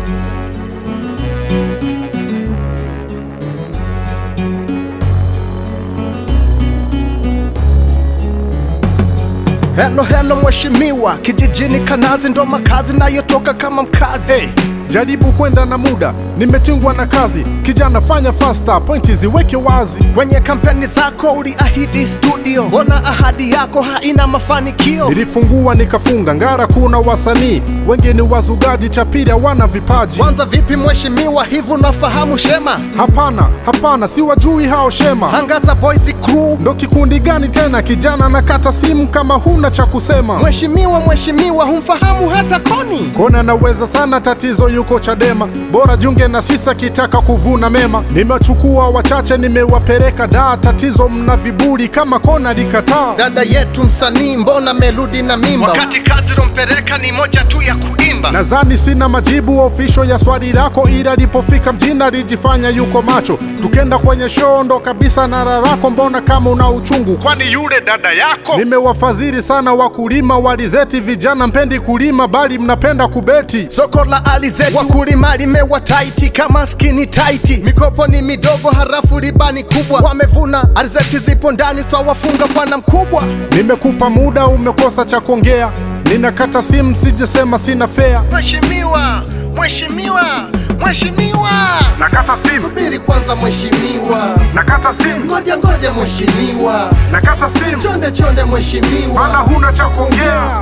Helo helo mheshimiwa, kijijini Kanazi ndo makazi nayotoka kama mkazi Hey, jaribu kwenda na muda, nimetingwa na kazi. Kijana fanya faster, pointi ziweke wazi. Kwenye kampeni zako uliahidi studio, mbona ahadi yako haina mafanikio? Nilifungua nikafunga, Ngara kuna wasanii wengi ni wazugaji, Chapira wana vipaji. Kwanza vipi mheshimiwa, hivi unafahamu Shema? Hapana, hapana, si wajui hao Shema. Angaza Boys Crew. Ndo kikundi gani tena? Kijana nakata simu kama huna cha kusema. Mheshimiwa, mheshimiwa, humfahamu hata Koni? Kona naweza sana, tatizo yuko Chadema. Bora junge na sisa kitaka kuvuna mema. Nimechukua wachache, nimewapeleka daa. Tatizo mna viburi kama Kona likataa. Dada yetu msanii, mbona meludi na mimba, wakati kazi rompeleka ni moja tu ya kuimba. Nadhani sina majibu ofisho ya swali lako, ila alipofika mjini alijifanya yuko macho. Tukenda kwenye show ndo kabisa na rarako, mbona kama una uchungu? Kwani yule dada yako? Nimewafadhili sana wakulima walizeti, vijana mpendi kulima bali mnapenda kubeti. Soko la alizeti wakulima limewa taiti kama skini taiti, mikopo ni midogo harafu ribani kubwa, wamevuna alizeti zipo ndani, twawafunga bwana mkubwa. Nimekupa muda umekosa cha kuongea, ninakata simu sijesema sina fea. Mheshimiwa, mheshimiwa, mheshimiwa, Nakata simu, subiri kwanza mheshimiwa, nakata simu, ngoja ngoja mheshimiwa, nakata simu, chonde chonde mheshimiwa, huna cha kuongea.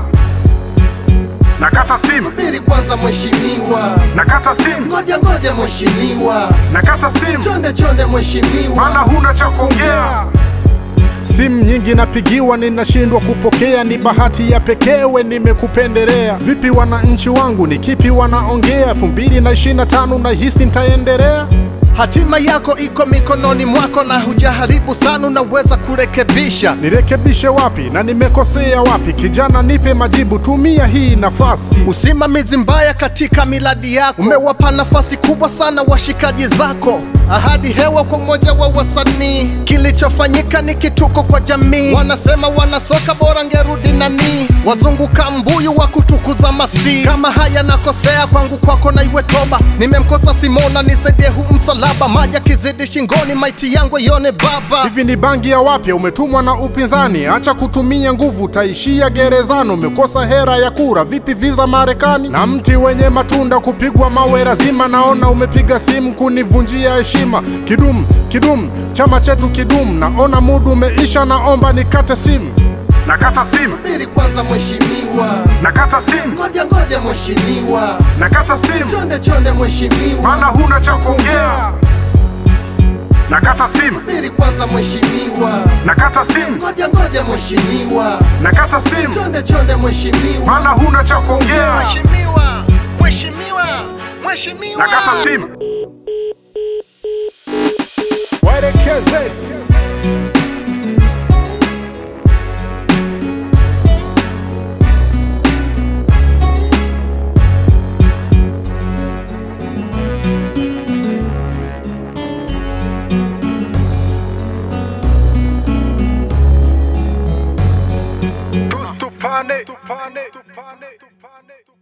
Nakata simu, subiri kwanza mheshimiwa, nakata simu, ngoja ngoja mheshimiwa, nakata simu. chonde chonde mheshimiwa. huna cha kuongea. Simu nyingi napigiwa, ninashindwa kupokea. Ni bahati ya pekewe nimekupendelea. Vipi wananchi wangu, ni kipi wanaongea? elfu mbili na ishirini na tano nahisi nitaendelea. Hatima yako iko mikononi mwako na hujaharibu sana, unaweza kurekebisha. Nirekebishe wapi na nimekosea wapi? Kijana, nipe majibu, tumia hii nafasi. Usimamizi mbaya katika miradi yako umewapa nafasi kubwa sana washikaji zako. Ahadi hewa kwa umoja wa wasanii, kilichofanyika ni kituko kwa jamii. Wanasema wanasoka bora ngerudi nani, wazunguka mbuyu wa kutukuza masi. Kama haya nakosea kwangu, kwako na iwe toba. Nimemkosa Simona, nisaidie huu msalaba, maji akizidi shingoni, maiti yangu ione baba. Hivi ni bangi ya wapya umetumwa na upinzani? Acha kutumia nguvu, taishia gerezani. Umekosa hera ya kura, vipi visa Marekani? Na mti wenye matunda kupigwa mawe lazima. Naona umepiga simu kunivunjia heshima. Kidum kidum, chama chetu kidum. Naona mudu umeisha, naomba nikate simu. Nakata simu, Subiri kwanza mheshimiwa, nakata simu, ngoja ngoja mheshimiwa, nakata simu, chonde chonde mheshimiwa. huna cha kuongea. Nakata simu, Subiri kwanza mheshimiwa, nakata simu, ngoja ngoja mheshimiwa, nakata simu, chonde chonde mheshimiwa. huna cha kuongea. Mheshimiwa, mheshimiwa, mheshimiwa. simu. Waelekeze. Tupane, tupane, tupane, tupane.